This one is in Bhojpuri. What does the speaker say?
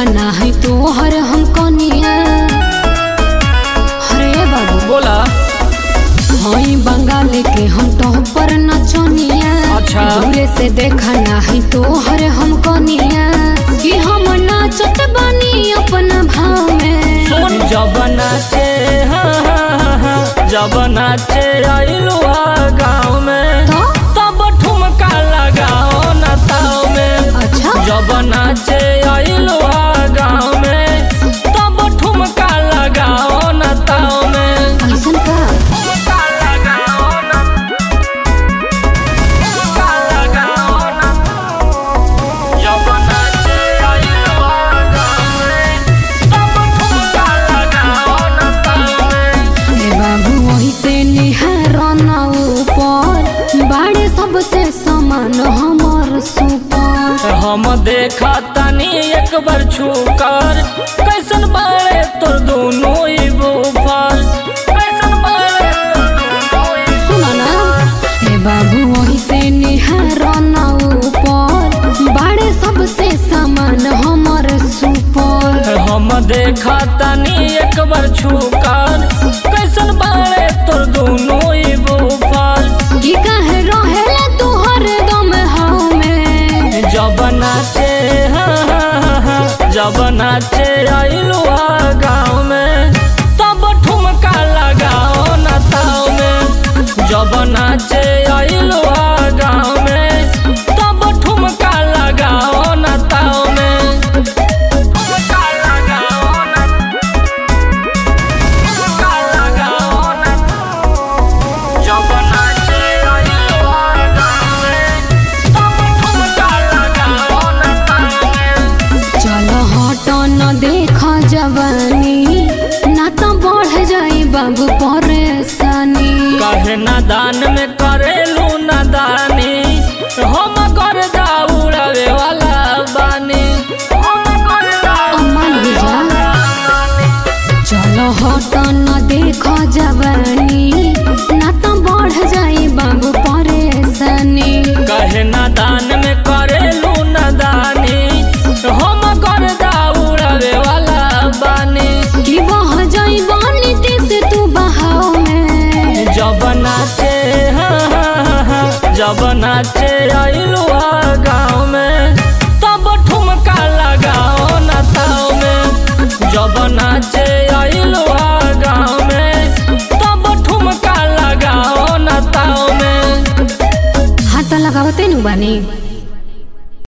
ना है तोहर हम कनिया हरे बाबू बोला हई बंगाल के हम टॉपर नचनिया अच्छा। दूरे से देखा ना है तोहर हम कनिया कि हम नाचत बानी अपना भाव में सुन जब नाचे हाँ, हाँ, हाँ, हाँ, जब नाचे आइलुआ गाँव में तो तब ठुमका लगाओ न ताव में अच्छा जब नाचे आइलुआ गाँव में तब ठुमका लगाओ न ताव में ऐसन का ठुमका लगाओ न ठुमका लगाओ न जब नाचे आइलुआ गाँव में तब ठुमका लगाओ न ताव में ए बाबू वही से निहार ना ऊपर बाड़े सबसे समान हमर सुपर हम देखा तनी एक बार छूकर कैसन बारे तोर दोनों ही बुफर कैसन बारे तोर दोनों ही सुनो ना ए बाबू वही से निहार ना ऊपर बाड़े सबसे समान हमर सुपर हम देखा तनी एक बार छूकर कैसन बारे तोर दोनों ही बुफर की कहे रहेला तू हरदम हाव में जब नाचे हाँ, हाँ, हाँ, हाँ, जब नाचे आइलुआ गाँव में तब ठुमका लगाओ न ताव में जब नाचे आइलुआ गाँव में तब ठुमका लगाओ न ताव में ठुमका लगाओ न ठुमका लगाओ न जब नाचे आइलुआ गाँव में तब ठुमका लगाओ न ताव में चल हट न देख जवानी ना तो बढ़ जाई बाबू परेशानी काहे नादान में करेलू नादानी हम कर उड़ावे वाला बानी हम कर अमन भैया चलो हट न देख जवानी ना तो बढ़ जाई बाबू परेशानी काहे नादान में करेलू नादानी हम कर उड़ावे वाला बानी कि बह जाई बानी से तू बहाव में जब नाचे हाँ, हाँ, हाँ, हाँ, जब नाचे आइलुआ गाँव में तब ठुमका लगाओ न ताव में जब नाचे आइलुआ गाँव में तब ठुमका लगाओ न ताव में हाथ लगावते नु बानी